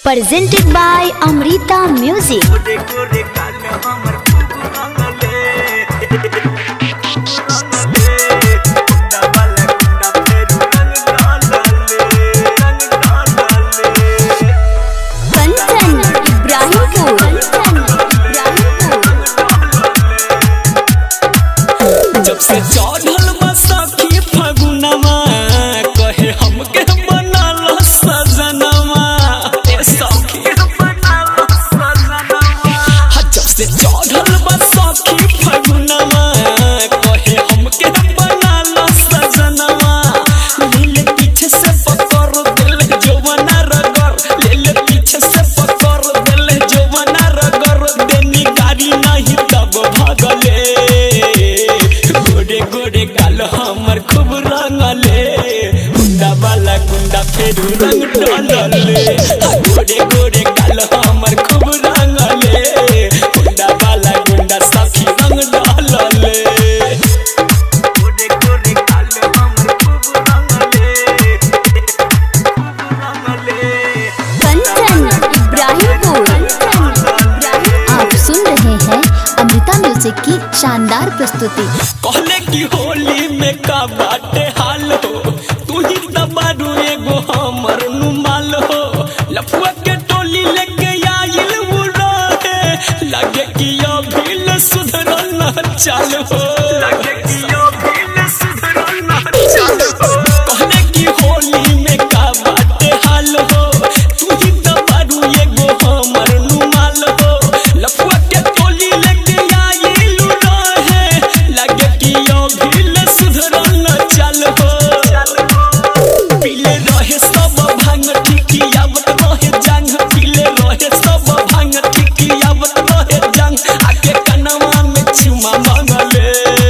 presented by Amrita Music. गोरे गोरे गाल हमर खूब रंगले रंगले गुंडा वाला गुंडा फेर रंग डालले रंग डालले Kanchan Ibrahimpur. जब से चढ़ल बा सखी फगुनवा कहे हमके बनाल सजनवा ए सखी बनाल सजनवा जब से चढ़ल बा सखी फगुनवा कहे हमके बनाल सजनवा लीले पीछे से पकड़ दिल जवाना रगर लीले पीछे से पकड़ दिल जवाना रगर देनी गाड़ी नहीं तब भागले गोरे गोरे गाल हमर खूब रंगले गुंडा वाला गुंडा फेर रंग डालले गोरे गोरे गाल हमर खूब रंगले गुंडा वाला गुंडा सखी रंग डालले गोरे गोरे गाल हमर खूब रंगले खूब रंगले Kanchan Ibrahimpur. आप सुन रहे हैं अमृता म्यूजिक की शानदार प्रस्तुति कहले की होली में का बाटे हाल हो तू ही दबारू एगो हमर नुमाल हो लफुआ के टोली लेके आइल वो रहे लगे कि अभी ल सुधरल न चाल हो लगे कि अभी ल सुधरल न चाल हो कहले की होली में का बाटे हाल हो तू ही दबारू एगो हमर नुमाल हो लफुआ के टोली लेके आइल रहे लगे कि अभी ल सुधरल न चाल हो पीले रहे सब भांग ठिकियावत रहे जंग पीले रहे सब भांग ठिकियावत रहे जंग आके कनवा में चुमा मांगले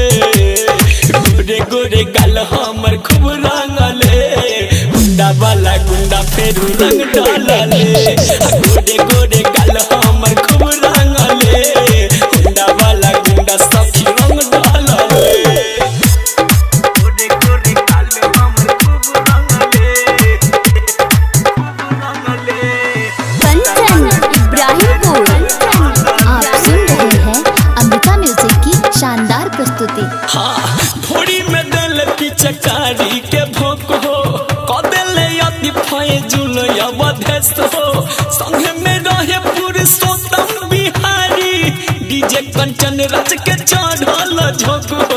गोरे गोरे गाल हमर खूब रंगले गुंडा वाला गुंडा फेर रंग डालले गोरे गोरे गाल हमर खूब रंगले गुंडा वाला गुंडा सखी रंग डालले गोरे गोरे गाल हमर खूब रंगले खूब रंगले कंचन इब्राहिमपुर आप सुन रहे हैं अमृता म्यूजिक की शानदार प्रस्तुति हाँ थोड़ी में दल पिचकारी के भोक हो कदले अति फैजुल अवधेश हो संगे में रहे पुरुषोत्तम बिहारी डीजे कंचन राज के चढ़ल झोंक